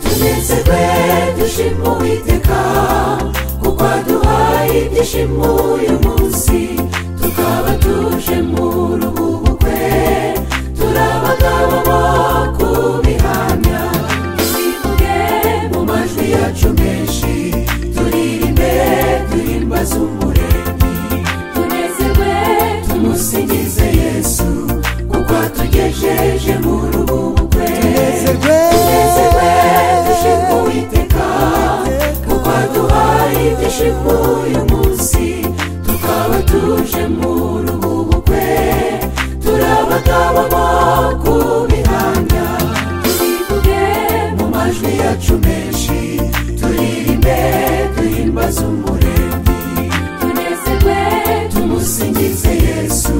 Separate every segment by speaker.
Speaker 1: twizerwe dushima uwiteka kuko aduhaye ibyishimo uyu munsi tukaba tuje mu ruhubukwe turabagabo bo kubihamya twivuge mu majwi yacu menshi turirimbe duhimbaze umuremyi tunezerwe tumusingize yesu kuko atugejeje mu ruhubukwe tunezerwe dushima uwiteka kuko aduhaye ibyishimo uyu munsi tukaba tuje mu ruhubukwe turabagabo bo kubihamya turivuge mu majwi yacu menshi turirimbe duhimbaze umuremyi tunezerwe tumusingize yesu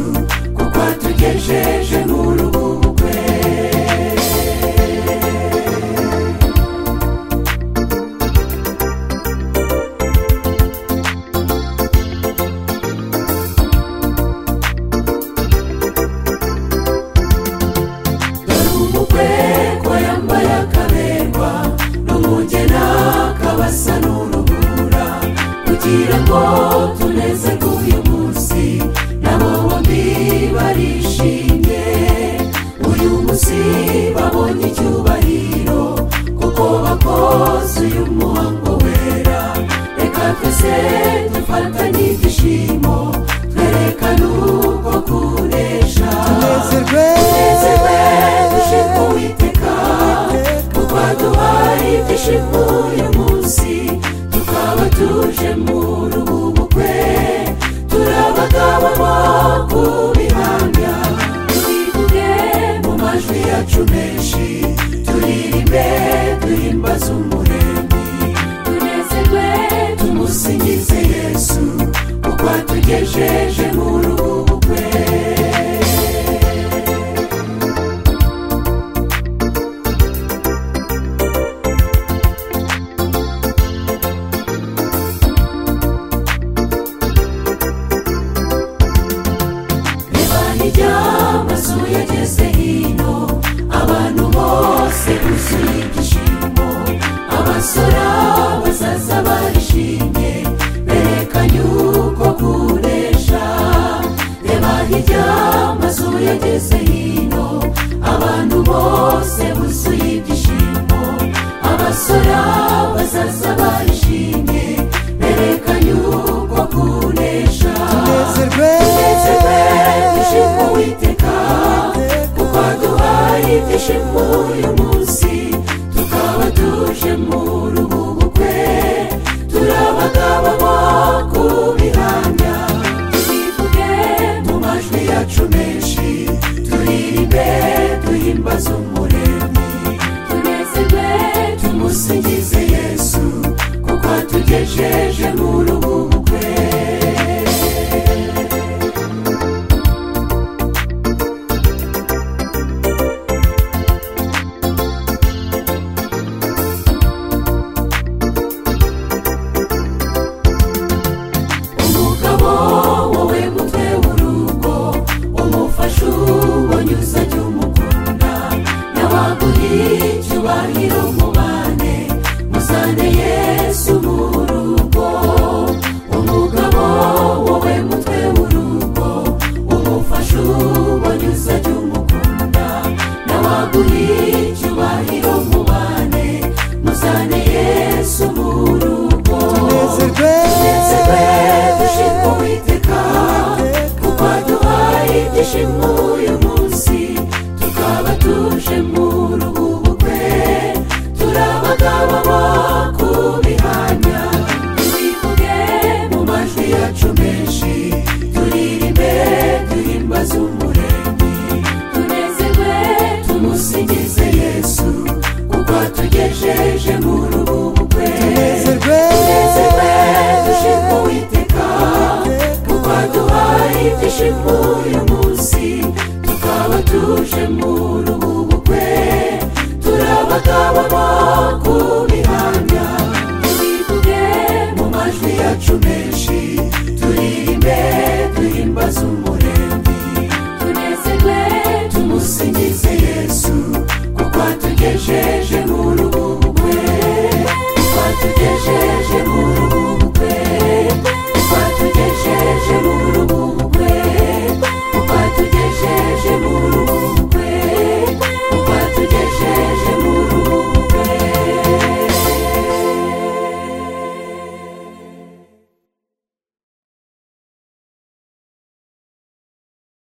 Speaker 1: kuko atugejeje mu ruhubukwe dore umukwe ko yambaye akaberwa n'umugena kabasa n'urubura kugira ngo tunezerwe uyu munsi nabo bombi barishimye uyu munsi babonye icyubahiro kuko bakoze uyu muhango wera reka twese dufatanye ibyishimo twerekane uko kunesha tunezerwe dushima uwiteka kuko aduhaye ibyishimo uyu munsi tukaba tuje mu ruhubukwe turabagabo bo kubihamya turivuge mu majwi yacu menshi turirimbe duhimbaze umuremyi tunezerwe tumusingize yesu kuko atugejeje mu ruhubukwe ibana ry'amazu yageze hino abantu bose buzuye ibyishimo abasora bazaza barishimye berekanye uko kuresha reba hirya amazu yageze hino abantu bose buzuye ibyishimo abasora bazaza barishimye berekanye uko kuresha tunezerwe dushima uwiteka kuko aduhaye ibyishimo uyu munsi tukaba tuje mu ruhubukwe turabagabo bo kubihamya turivuge mu majwi yacu menshi turirimbe duhimbaze umuremyi tunezerwe tumusingize yesu kuko atugejeje mu ruhubukwe umugabo wowe mutwe w'urugo umufasha ubonyuza jya umukunda n'abaguhiye icyubahiro mubane muzane yesu mu rugo umugabo wowe mutwe w'urugo umufasha ubonyuza jya umukunda n'abaguhiye icyubahiro mubane muzane yesu mu rugo tunezerwe dushima uwiteka kuko aduhaye ibyishimo uyu munsi tukaba tuje mu ruhubukwe turabagabo bo kubihamya turivuge mu majwi yacu menshi turirimbe duhimbaze umuremyi tunezerwe tumusingize yesu kuko atugejeje mu